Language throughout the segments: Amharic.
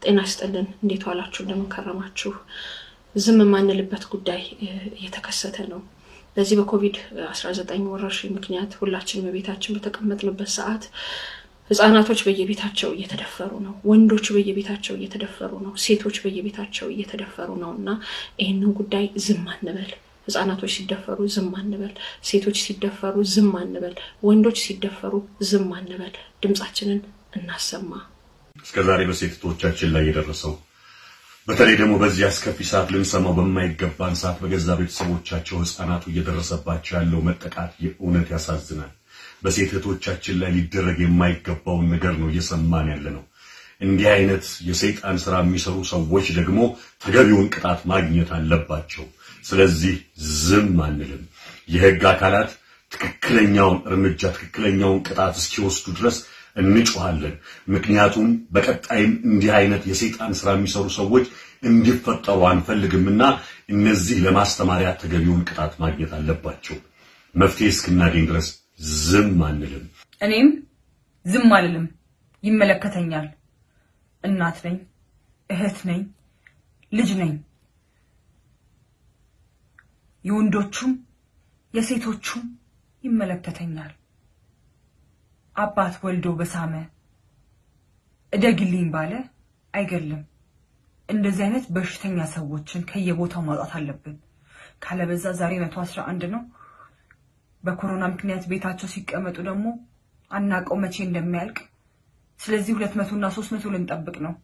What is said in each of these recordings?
ጤና ይስጥልን። እንዴት ዋላችሁ? እንደምን ከረማችሁ? ዝም የማንልበት ጉዳይ እየተከሰተ ነው። በዚህ በኮቪድ 19 ወረርሽኝ ምክንያት ሁላችንም በቤታችን በተቀመጥንበት ሰዓት ህጻናቶች በየቤታቸው እየተደፈሩ ነው። ወንዶች በየቤታቸው እየተደፈሩ ነው። ሴቶች በየቤታቸው እየተደፈሩ ነው እና ይህንን ጉዳይ ዝም አንበል። ህጻናቶች ሲደፈሩ ዝም አንበል። ሴቶች ሲደፈሩ ዝም አንበል። ወንዶች ሲደፈሩ ዝም አንበል። ድምጻችንን እናሰማ። እስከዛሬ በሴቶቻችን ላይ የደረሰው በተለይ ደግሞ በዚህ አስከፊ ሰዓት ልንሰማው በማይገባን ሰዓት በገዛ ቤተሰቦቻቸው ህፃናቱ እየደረሰባቸው ያለው መጠቃት የእውነት ያሳዝናል። በሴት እህቶቻችን ላይ ሊደረግ የማይገባውን ነገር ነው እየሰማን ያለ ነው። እንዲህ አይነት የሰይጣን ስራ የሚሰሩ ሰዎች ደግሞ ተገቢውን ቅጣት ማግኘት አለባቸው። ስለዚህ ዝም አንልም። የህግ አካላት ትክክለኛውን እርምጃ ትክክለኛውን ቅጣት እስኪወስዱ ድረስ እንጮሃለን። ምክንያቱም በቀጣይም እንዲህ አይነት የሰይጣን ስራ የሚሰሩ ሰዎች እንዲፈጠሩ አንፈልግምና እነዚህ ለማስተማሪያ ተገቢውን ቅጣት ማግኘት አለባቸው። መፍትሄ እስክናገኝ ድረስ ዝም አንልም። እኔም ዝም አልልም። ይመለከተኛል። እናት ነኝ፣ እህት ነኝ፣ ልጅ ነኝ። የወንዶቹም የሴቶቹም ይመለከተኛል። አባት ወልዶ በሳመ እደግልኝ ባለ አይገልም። እንደዚህ አይነት በሽተኛ ሰዎችን ከየቦታው ማውጣት አለብን። ካለበዛ ዛሬ መቶ አስራ አንድ ነው። በኮሮና ምክንያት ቤታቸው ሲቀመጡ ደግሞ አናቀው መቼ እንደሚያልቅ። ስለዚህ ሁለት መቶ እና ሶስት መቶ ልንጠብቅ ነው።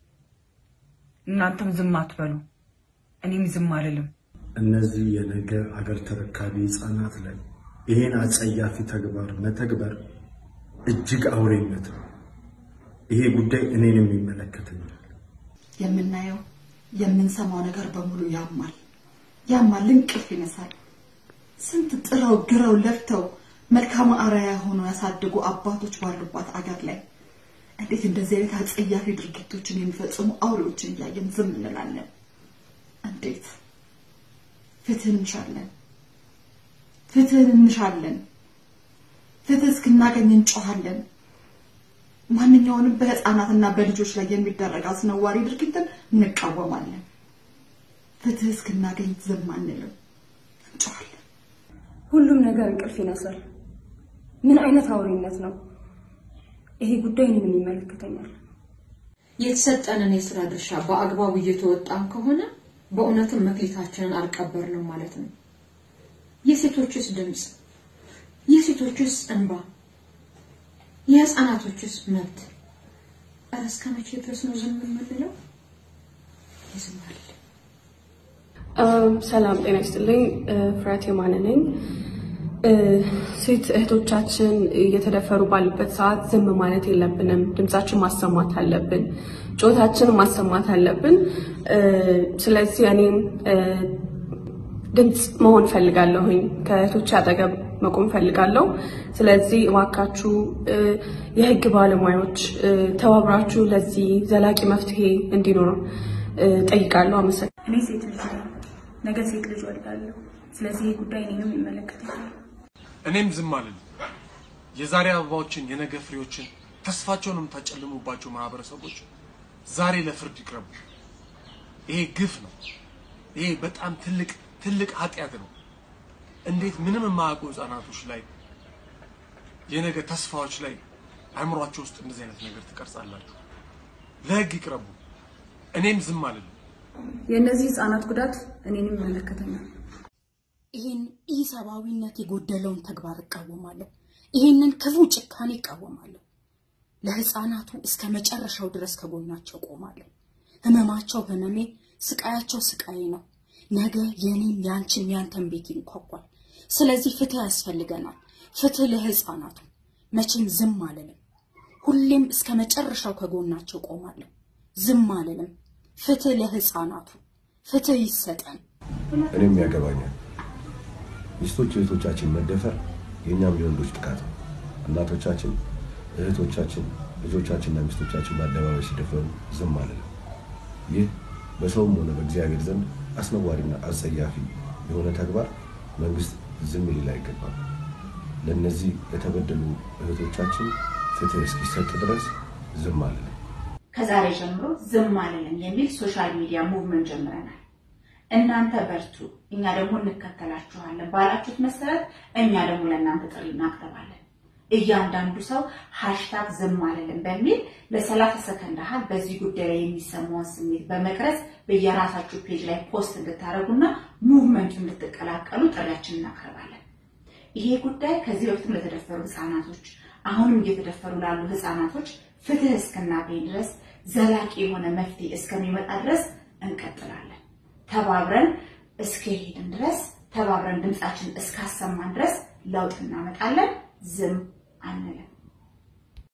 እናንተም ዝም አትበሉ፣ እኔም ዝም አልልም። እነዚህ የነገ አገር ተረካቢ ህፃናት ላይ ይሄን አጸያፊ ተግባር መተግበር እጅግ አውሬነት ነው። ይሄ ጉዳይ እኔንም ይመለከተኛል። የምናየው የምንሰማው ነገር በሙሉ ያማል፣ ያማል፣ እንቅልፍ ይነሳል። ስንት ጥረው ግረው ለፍተው መልካም አርአያ ሆነው ያሳደጉ አባቶች ባሉባት አገር ላይ እንዴት እንደዚህ አይነት አጸያፊ ድርጊቶችን የሚፈጽሙ አውሬዎችን እያየን ዝም እንላለን? እንዴት? ፍትህን እንሻለን፣ ፍትህን እንሻለን፣ ፍትህ እስክናገኝ እንጮሃለን። ማንኛውንም በህፃናትና በልጆች ላይ የሚደረግ አስነዋሪ ድርጊትን እንቃወማለን። ፍትህ እስክናገኝ ዝም አንልም፣ እንጮሃለን። ሁሉም ነገር እንቅልፍ ይነሳል። ምን አይነት አውሬነት ነው? ይሄ ጉዳይ እኔንም ይመለከተኛል። የተሰጠንን የስራ ድርሻ በአግባቡ እየተወጣን ከሆነ በእውነትም መክሊታችንን አልቀበርንም ማለት ነው። የሴቶችስ ድምፅ፣ የሴቶችስ እንባ፣ የህፃናቶችስ መብት ኧረ እስከ መቼ ድረስ ነው ዝም የምንለው? ይዝማል። ሰላም ጤና ይስጥልኝ። ፍሬያት የማነ ነኝ። ሴት እህቶቻችን እየተደፈሩ ባሉበት ሰዓት ዝም ማለት የለብንም። ድምጻችን ማሰማት አለብን። ጮታችን ማሰማት አለብን። ስለዚህ እኔም ድምፅ መሆን ፈልጋለሁኝ። ከእህቶች አጠገብ መቆም ፈልጋለሁ። ስለዚህ እባካችሁ የህግ ባለሙያዎች ተባብራችሁ ለዚህ ዘላቂ መፍትሄ እንዲኖር ጠይቃለሁ። አመሰግናለሁ። እኔ ሴት ልጅ ነኝ። ነገ ሴት ልጅ ወልዳለሁ። ስለዚህ ይህ ጉዳይ እኔንም ይመለከተኛል። እኔም ዝም አልልም። የዛሬ አበባዎችን የነገ ፍሬዎችን ተስፋቸውን የምታጨልሙባቸው ማህበረሰቦች ዛሬ ለፍርድ ይቅረቡ። ይሄ ግፍ ነው። ይሄ በጣም ትልቅ ትልቅ ኃጢአት ነው። እንዴት ምንም የማያውቁ ህጻናቶች ላይ የነገ ተስፋዎች ላይ አእምሯቸው ውስጥ እንደዚህ አይነት ነገር ትቀርጻላችሁ? ለህግ ይቅረቡ። እኔም ዝም አልልም። የእነዚህ ህፃናት ጉዳት እኔንም ይመለከተኛል። ይህን ኢሰብአዊነት የጎደለውን ተግባር እቃወማለሁ። ይህንን ክፉ ጭካኔ እቃወማለሁ። ለህፃናቱ እስከ መጨረሻው ድረስ ከጎናቸው ቆማለሁ። ህመማቸው ህመሜ፣ ስቃያቸው ስቃዬ ነው። ነገ የኔም ያንቺም ያንተን ቤት ይንኳኳል። ስለዚህ ፍትህ ያስፈልገናል። ፍትህ ለህፃናቱ። መቼም ዝም አልልም። ሁሌም እስከ መጨረሻው ከጎናቸው ቆማለሁ። ዝም አልልም። ፍትህ ለህፃናቱ፣ ፍትህ ይሰጠን። እኔም ያገባኛል። ሚስቶች እህቶቻችን መደፈር የእኛም የወንዶች ጥቃት ነው። እናቶቻችን፣ እህቶቻችን፣ ልጆቻችንና ሚስቶቻችን በአደባባይ ሲደፈሩ ዝም አልልም። ይህ በሰውም ሆነ በእግዚአብሔር ዘንድ አስነዋሪና አጸያፊ የሆነ ተግባር መንግስት ዝም ሊል አይገባም። ለእነዚህ ለተበደሉ እህቶቻችን ፍትህ እስኪሰጥ ድረስ ዝም አልልም። ከዛሬ ጀምሮ ዝም አልልም የሚል ሶሻል ሚዲያ ሙቭመንት ጀምረናል። እናንተ በርቱ፣ እኛ ደግሞ እንከተላችኋለን ባላችሁት መሰረት እኛ ደግሞ ለእናንተ ጥሪ እናቅርባለን። እያንዳንዱ ሰው ሃሽታግ ዝም አልልም በሚል ለሰላሳ ሰከንድ ያህል በዚህ ጉዳይ ላይ የሚሰማውን ስሜት በመቅረጽ በየራሳችሁ ፔጅ ላይ ፖስት እንድታደርጉና ሙቭመንቱ እንድትቀላቀሉ ጥሪያችን እናቀርባለን። ይሄ ጉዳይ ከዚህ በፊትም ለተደፈሩ ህፃናቶች፣ አሁንም እየተደፈሩ ላሉ ህፃናቶች ፍትህ እስክናገኝ ድረስ ዘላቂ የሆነ መፍትሄ እስከሚመጣ ድረስ እንቀጥላለን። ተባብረን እስከሄድን ድረስ ተባብረን ድምፃችን እስካሰማን ድረስ ለውጥ እናመጣለን። ዝም አንልም።